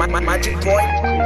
Ma- Magic boy.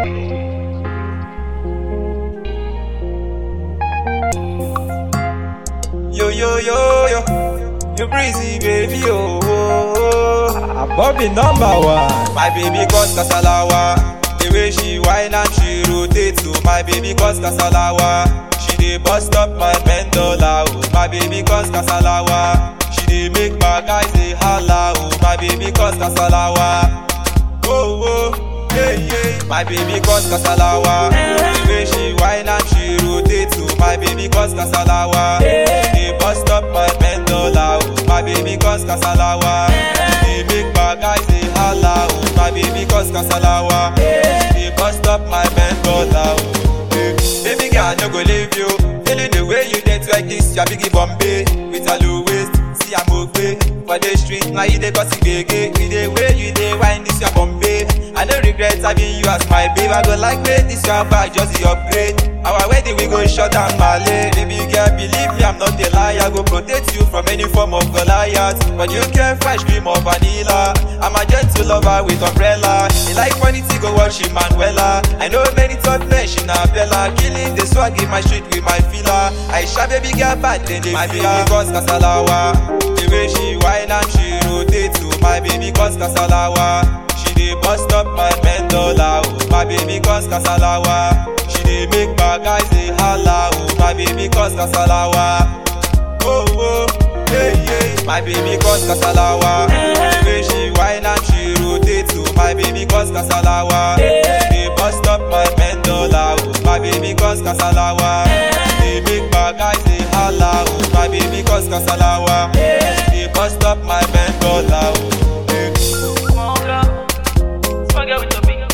Yo yo yo yo, you breezy baby oh. oh, oh. Bobby number one. My baby cause kasalawa. The way she whine and she rotate to my baby cause kasalawa. She dey bust up my pendola oh. My baby cause kasalawa. She dey make my guys dey holla oh. My baby cause kasalawa. Oh oh, yeah yeah. My baby cause kasalawa. The way she whine and she rotate to my baby cause kasalawa. She dey bust up my pendola oh. My baby cause kasalawa. She dey make my guys dey holla oh. My baby cause kasalawa. She dey bust up my pendola oh. Hey, Baby girl, no go leave you. Feeling the way you dance like this, your biggie Bombay with a low waist. See I'm okay for the street. Now you dey cause it gege. With the way you dey wine this your Bombay. I no regret having you as my babe. I go like make this your bag just the upgrade. Our wedding we go shut down Malay. Baby girl, believe me, I'm not a liar. I go protect you from any form of Goliath. But you can fresh cream of vanilla. I'm a gentle lover with umbrella. You like funny to go watch Manuela. I know many thought men she na Bella. Killing the swag in my street with my filler. I sha baby girl bad then they My baby cause kasalawa. The way she whine and she rotate to my baby cause kasalawa. She dey bust up my mendola oh. My baby cause kasalawa. She dey make my guys dey holla oh. My baby cause kasalawa. Oh oh, yeah yeah. My baby cause kasalawa. The way she whine and she rotate to my baby cause kasalawa. She dey bust up my mendola oh. My baby cause kasalawa. She dey make my guys dey holla oh. My baby cause kasalawa. She dey bust up my mendola oh. Yeah. Small girl, small girl with a big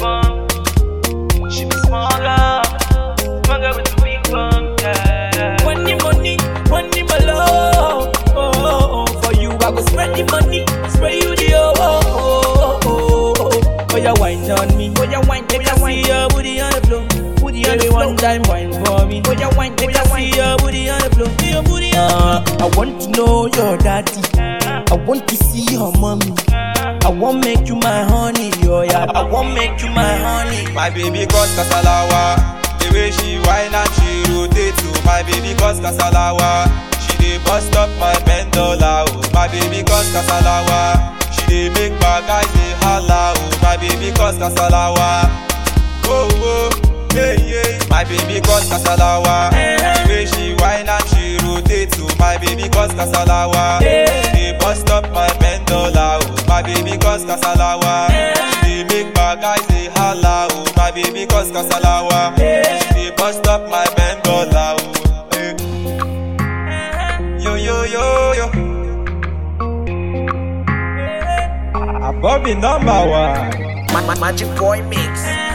bum. She be small girl, small girl with a big bum. Yeah. Money, money, money, my love. Oh, oh, oh, for you, I go spread the money, spread you the oh, oh, oh, oh, oh. Oh, you wine on me, oh, you wine, make I see your booty on the floor, booty on the floor. one time wine for me, oh, you wine, make I see your booty on the floor, your booty on. Uh, I want to know your daddy, I want to see your mommy. I want make you my honey, oh yeah. I want make you my honey. My baby cause kasalawa. The way she whine and she rotate to my baby cause kasalawa. She dey bust up my pendola oh. My baby cause kasalawa. She dey make my guys dey holla oh. My baby cause kasalawa. Oh oh, yeah yeah. My baby cause kasalawa. The way she whine and she rotate to my baby cause kasalawa. She dey bust up my pendola oh. My baby cause kasalawa. She dey make my guys dey holla oh. My baby cause kasalawa. She dey bust up my pendola oh. Eh. Yo yo yo yo. Bobby number one. Ma- ma- Magic boy mix.